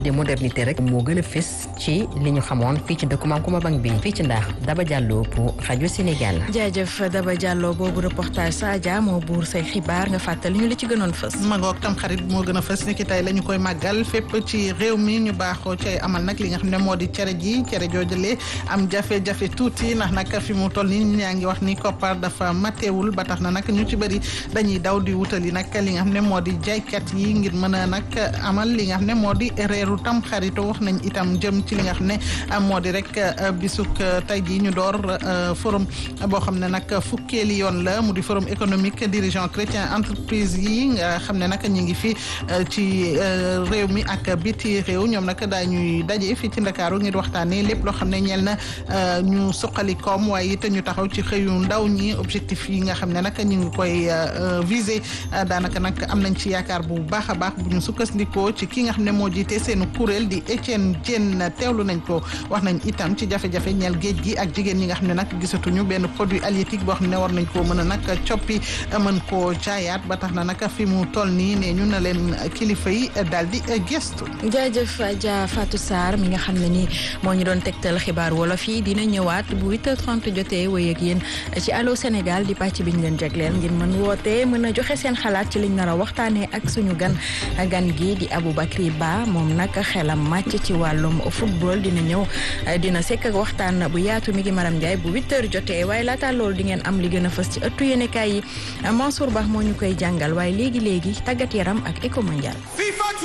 de modernité rek moo gën a fës ci li ñu xamoon fii ci dëkku Maam Kumba Bang bi fii ci ndax Daba Diallo pour rajo Sénégal. jaajëf Daba Diallo boobu reportage Sadia moo buur say xibaar nga fàttali ñu li ci gënoon fës. magoog tam xarit moo gën a fës ni ki tey la ñu koy màggal fépp ci réew mi ñu baaxoo cay amal nag li nga xam ne moo di cere ji cere joojale am jafe-jafe tuuti ndax nag fi mu toll nii ñaa ngi wax ni koppar dafa mateewul ba tax na nag ñu ci bëri dañuy daw di wutali nag li nga xam ne moo di jaaykat yi ngir mën a nag amal li nga xam ne moo di reeru tam xarito wax nañ itam jëm ci li nga xam ne moo di rek bisuk tey jii ñu door forum boo xam ne nag fukkeeli yoon la mu di forum économique dirigeant chrétien entreprise yi nga xam ne nag ñu ngi fi ci réew mi ak biti réew ñoom nag daañuy daje fii ci Ndakaaru ngir waxtaanee lépp loo xam ne ñeel na ñu suqali koom waaye it ñu taxaw ci xëyu ndaw ñi objectif yi nga xam ne nag ñu ngi koy viser daanaka nag am nañ ci yaakaar bu baax a baax bu ñu sukkandikoo ci ki nga xam ne moo jiite seenu kuréel di Etienne Diène teewlu nañ ko wax nañ itam ci jafe-jafe ñeel géej gi ak jigéen ñi nga xam ne nag gisatuñu benn produit halieutique boo xam ne war nañ koo mën a nag coppi mën koo jaayaat ba tax na nag fi mu toll nii ne ñu na leen kilifa yi daal di gestu. jaajëf Adja Fatou Sarr mi nga xam ne ni moo ñu doon tegtal xibaar wolof yi dina ñëwaat bu 8h30 jotee wéy ak yéen ci Allô Sénégal di pàcc bi ñu leen jagleel ngir mën woote mën a joxe seen xalaat ci liñ nar a waxtaanee ak suñu gan gan gi di Aboubacry Ba moom nag xelam màcc ci wàllum football dina ñëw dina sekk ak waxtaan bu yaatu mi ngi Maram Ndiaye bu 8h jotee waaye laata loolu di ngeen am li gën a fës ci ëttu yéenekaay yi Mansour Ba moo ñu koy jàngal waaye léegi léegi tàggat yaram ak éco mondial